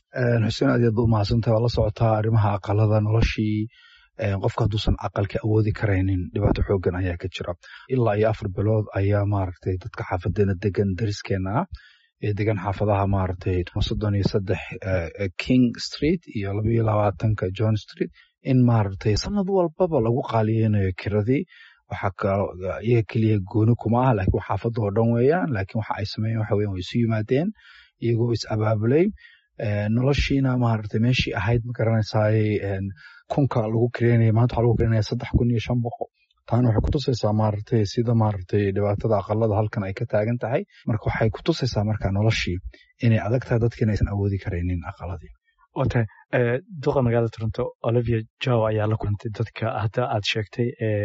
xuseen aad yaad ba umahadsantahay waa la socotaa arrimaha aqalada noloshii qofka hadduusan aqalka awoodi karaynin dhibaato xoogan ayaa ka jira ilaa iyo afar bilood ayaa maaragtay dadka xaafadeena degan dariskeena ah ee degan xaafadaha maaragtay soddon iyo saddex king street iyo laba iyo labaatanka john street in maaragtay sanad walbaba lagu qaaliyeynayo kiradii waxaa iyaga keliya gooni kuma ah laakiin xaafadda oo dhan weeyaan laakiin waxa ay sameeyeen waxa weyan way isu yimaadeen iyagoo is abaabulay noloshiina maaragtay meeshii ahayd ma garanaysaay kunka lagu kireynaya maanta waxaa lagu kireynaya saddex kun iyo shan boqol taana waxay kutusaysaa maaragtay sida maaragtay dhibaatada aqalada halkan ay ka taagan tahay marka waxay kutusaysaa marka noloshii inay adag tahay dadkiina aysan awoodi karaynin aqaladii wata duqa magaalada toronto olivia jow ayaa la kulantay dadka hadda aad sheegtay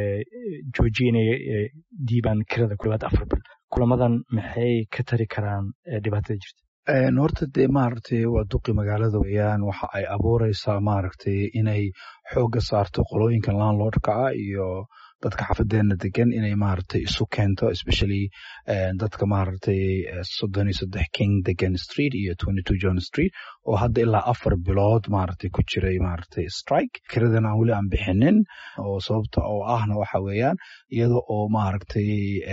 joojinaya diibaan kirada ku dhawaad afar bil kulamadan maxay ka tari karaan dhibaatada jirta horta dee maaragtay waa duqi magaalada weeyaan waxa ay abuureysaa maaragtay inay xoogga saarto qolooyinkan landlordka ah iyo dadka xafadeena degan inay maaragtay isu keento especially dadka maaragtay soddon iyo saddex king degan street iyo twenty two john street oo hadda ilaa afar bilood maaragtay ku jiray maaragtay strike kiradan aan weli aan bixinin oo sababta oo ahna waxa weeyaan iyada oo maaragtay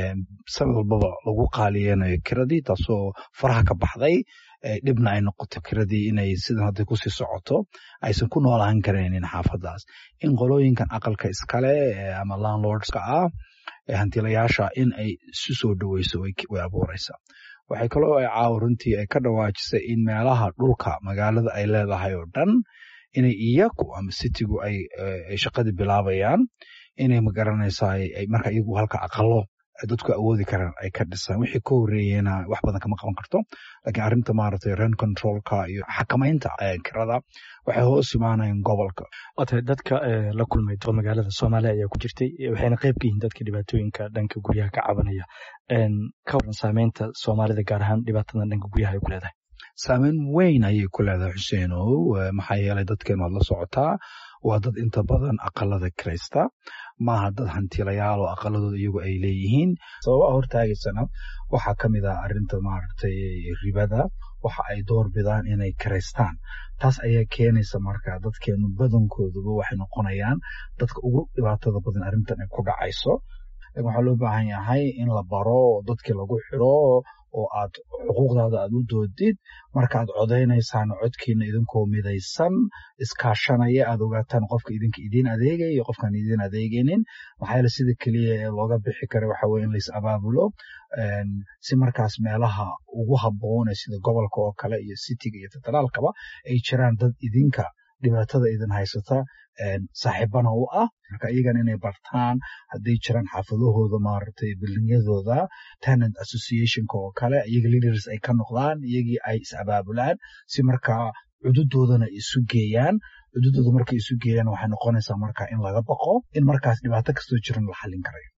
sanad walbaba lagu qaaliyeynayo kiradii taasoo faraha ka baxday dhibna ay noqoto kiradii inay sidan hadday kusii socoto aysan ku noolaan karaynin xaafadaas in qolooyinkan aqalka iskale ama landlordska ah hantilayaasha in ay isu soo dhoweyso way abuureysaa waxay kaloo ay caawa runtii ay ka dhawaajisay in meelaha dhulka magaalada ay leedahay oo dhan inay iyaku ama citigu ay shaqadii bilaabayaan inay magaranaysaa marka iyagu halka aqalo dadku awoodi karaan ay ka dhisaan wixii ka horeeyena wax badan kama qaban karto laakiin arrinta maaragtay rent controlka iyo xakamaynta kirada waxay hoos imaanayaan gobolka wata dadka la kulmay duqa magaalada soomaaliya ayaa ku jirtay waxayna qayb ka yihiin dadka dhibaatooyinka dhanka guryaha ka cabanaya ka waran saameynta soomaalida gaar ahaan dhibaatadan dhanka guryaha ay ku leedahay saameyn weyn ayay ku leedahay xuseenow maxaa yeelay dadkeen waad la socotaa waa dad inta badan aqalada kiraysta maaha dad hantilayaal oo aqaladooda iyagu ay leeyihiin sababaha hortaagaysana waxaa ka mid ah arrinta maaragtay ribada waxa ay door bidaan inay kiraystaan taas ayaa keenaysa marka dadkeenu badankooduba waxay noqonayaan dadka ugu dhibaatada badan arrintan ay ku dhacayso waxaa loo baahan yahay in la baro dadkii lagu xiro oo aad xuquuqdaada aad u doodid markaaad codaynaysaan codkiina idinkoo midaysan iskaashanaya aad ogaataan qofka idinka idiin adeegaya iyo qofkaan idiin adeegaynin maxaa yeele sida keliya ee looga bixi kara waxa weye in lais abaabulo si markaas meelaha ugu habboon ee sida gobolka oo kale iyo citiga iyo federaalkaba ay jiraan dad idinka dhibaatada idin haysata saaxiibana u ah marka iyagana inay bartaan hadday jiraan xaafadahooda maaragtay bildinyadooda tenant associationka oo kale iyaga leaders ay ka noqdaan iyagii ay is abaabulaan si markaa cududoodana isu geeyaan cududooda markay isu geeyaan waxay noqonaysaa marka in laga baqo in markaas dhibaato kastoo jiran la xallin karayo